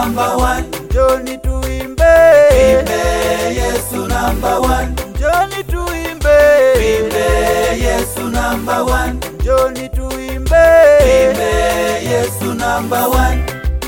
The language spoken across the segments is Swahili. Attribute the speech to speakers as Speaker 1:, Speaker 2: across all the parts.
Speaker 1: number one.
Speaker 2: njoni tuimbe,
Speaker 1: Tuimbe Yesu number one.
Speaker 2: njoni tuimbe,
Speaker 1: Tuimbe Yesu number one.
Speaker 2: njoni tuimbe,
Speaker 1: Tuimbe Yesu number one.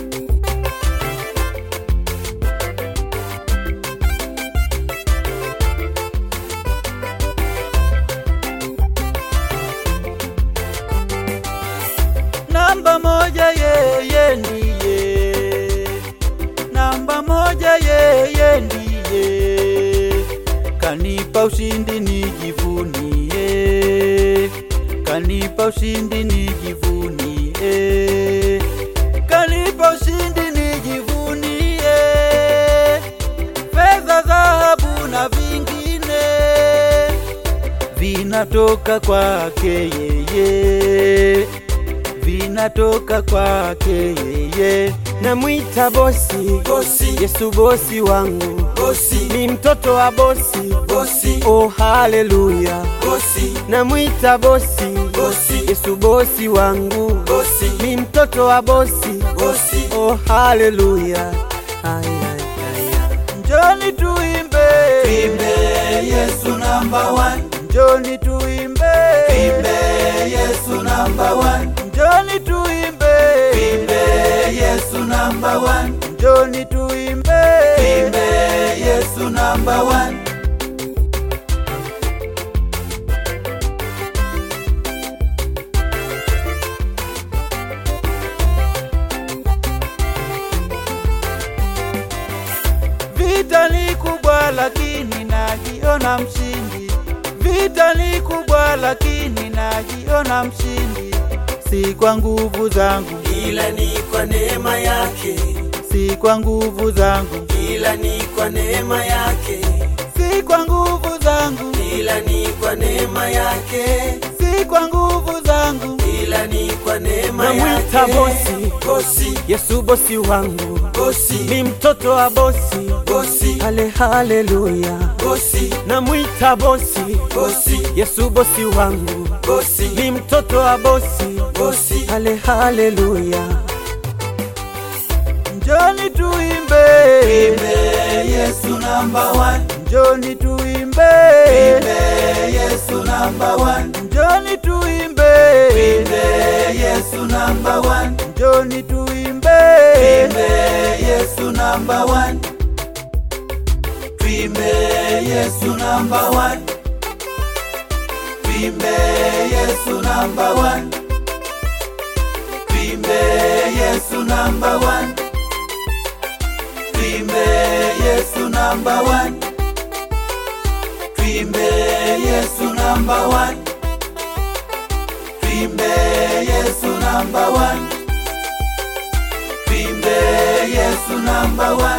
Speaker 2: namba moja yeye ndiye, namba moja yeye ndiye, kanipa ushindi nijivunie, kanipa ushindi nijivunie, kanipa ushindi nijivunie, fedha, dhahabu na vingine vinatoka kwake yeye, vinatoka kwake yeye.
Speaker 3: namwita bosi
Speaker 1: Bosi,
Speaker 3: Yesu bosi wangu
Speaker 1: bosi,
Speaker 3: ni mtoto wa bosi
Speaker 1: bosi,
Speaker 3: oh haleluya
Speaker 1: bosi,
Speaker 3: namwita bosi
Speaker 1: bosi,
Speaker 3: Yesu bosi wangu
Speaker 1: bosi,
Speaker 3: ni mtoto wa bosi
Speaker 1: bosi.
Speaker 3: oh haleluya Ay, ay, ay, ay.
Speaker 2: Njoni tuimbe,
Speaker 1: Tuimbe Yesu number one.
Speaker 2: njoni tuimbe,
Speaker 1: Tuimbe Yesu number one.
Speaker 2: njoni tuimbe,
Speaker 1: Tuimbe Yesu number one.
Speaker 2: njoni tuimbe,
Speaker 1: Tuimbe Yesu number one.
Speaker 2: Vita ni kubwa lakini najiona mshindi. Vita ni kubwa lakini najiona mshindi. Si kwa nguvu zangu,
Speaker 1: Ila ni kwa neema yake,
Speaker 2: si kwa nguvu zangu,
Speaker 1: ila ni kwa neema yake,
Speaker 2: si kwa nguvu zangu,
Speaker 1: ila ni kwa neema yake,
Speaker 2: si kwa nguvu zangu.
Speaker 1: ila ni kwa neema
Speaker 3: Namwita
Speaker 1: yake.
Speaker 3: bosi.
Speaker 1: bosi,
Speaker 3: Yesu bosi wangu
Speaker 1: bosi,
Speaker 3: ni mtoto wa bosi
Speaker 1: bosi,
Speaker 3: hale haleluya
Speaker 1: bosi,
Speaker 3: namwita bosi
Speaker 1: bosi,
Speaker 3: Yesu bosi wangu
Speaker 1: bosi,
Speaker 3: ni mtoto wa bosi
Speaker 1: bosi.
Speaker 3: hale haleluya
Speaker 2: Njoni tuimbe,
Speaker 1: Tuimbe Yesu number one.
Speaker 2: njoni tuimbe,
Speaker 1: Tuimbe Yesu number one.
Speaker 2: njoni tuimbe,
Speaker 1: Tuimbe Yesu number one.
Speaker 2: njoni tuimbe,
Speaker 1: Tuimbe Yesu number one. Tuimbe Yesu number one. Tuimbe Yesu number one. Tuimbe Yesu number one. Tuimbe Yesu number one. Tuimbe Yesu number one. Tuimbe Yesu number one. Tuimbe Yesu number one.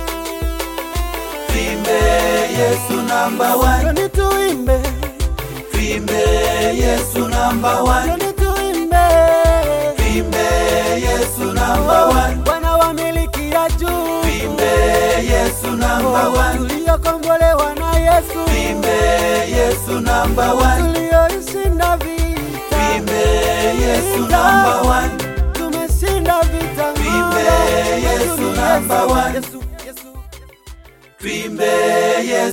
Speaker 1: Tuimbe Yesu number one.
Speaker 3: Njoni tuimbe
Speaker 1: Tuimbe Yesu number one.
Speaker 3: Njoni tuimbe
Speaker 1: Tuimbe Yesu number one.
Speaker 3: Bwana wa miliki ya juu
Speaker 1: Tuimbe Yesu number one.
Speaker 3: tuliokombolewa na Yesu
Speaker 1: Tuimbe Yesu number one.
Speaker 3: tulioishinda vita
Speaker 1: Tuimbe Yesu number one.
Speaker 3: tumeshinda vita
Speaker 1: Tuimbe
Speaker 3: ng'ambo.
Speaker 1: Yesu number one.
Speaker 3: Yesu, Yesu.
Speaker 1: Tuimbe Yesu